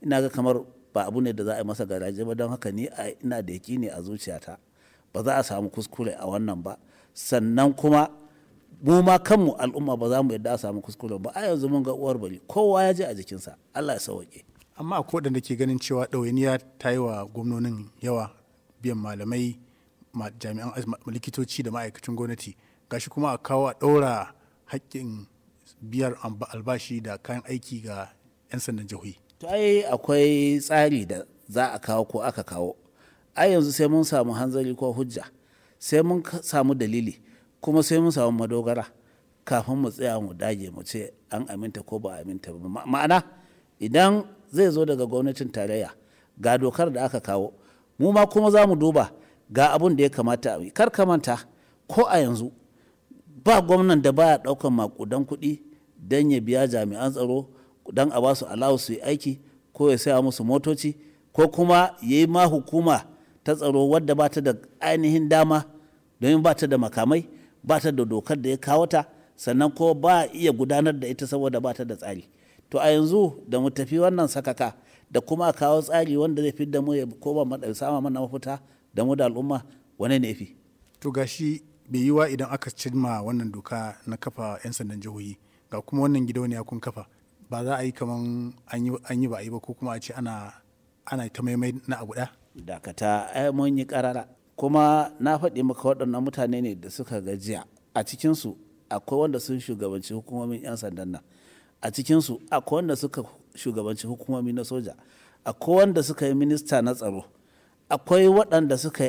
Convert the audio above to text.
ina ga kamar ba abu ne da za a yi masa garaje ba don haka ni ina da ne a zuciyata ba za a samu kuskure a wannan ba sannan kuma mu ma kanmu al'umma ba za mu yadda a samu kuskure ba a yanzu mun ga uwar bari kowa ya je a jikinsa Allah ya sauke amma akwai waɗanda ke ganin cewa ɗawainiya ta yi wa gwamnonin yawa biyan malamai jami'an likitoci da ma'aikacin gwamnati gashi kuma a kawo a ɗaura haƙƙin biyar albashi da kayan aiki ga 'yan sandan jihohi to ai akwai tsari da za a kawo ko aka kawo ai yanzu sai mun samu hanzari ko hujja sai mun samu dalili kuma sai mun samu madogara kafin mu tsaya mu dage mu ce an aminta ko ba aminta ba ma'ana idan zai zo daga gwamnatin tarayya ga dokar da aka kawo mu ma kuma za mu duba ga abun da ya kamata a yi kar ka manta ko a yanzu ba gwamnan da baya daukan makudan kuɗi don ya biya jami'an tsaro don a basu alawu su yi aiki ko ya saya musu motoci ko kuma ya yi ma hukuma ta tsaro wadda ba ta da ainihin dama domin ba ta da makamai ba ta da dokar da ya kawo ta sannan ko ba iya gudanar da ita saboda ba ta da tsari to a yanzu da mu tafi wannan sakaka da kuma kawo tsari wanda zai fi da mu ya koma sama mana mafita da mu da al'umma wane ne fi to gashi bai yi wa idan aka cimma wannan doka na kafa 'yan sandan jihohi ga kuma wannan gidauniya kun kafa ba za a yi kaman an yi ba a yi ba ko kuma a ce ana ana ta maimai na abu ɗaya dakata ai mun yi karara kuma na faɗi maka waɗannan mutane ne da suka gajiya a cikinsu akwai wanda sun shugabanci hukumomin 'yan sandan nan a cikinsu akwai wanda suka shugabanci hukumomi na soja akwai wanda suka yi minista na tsaro akwai waɗanda suka yi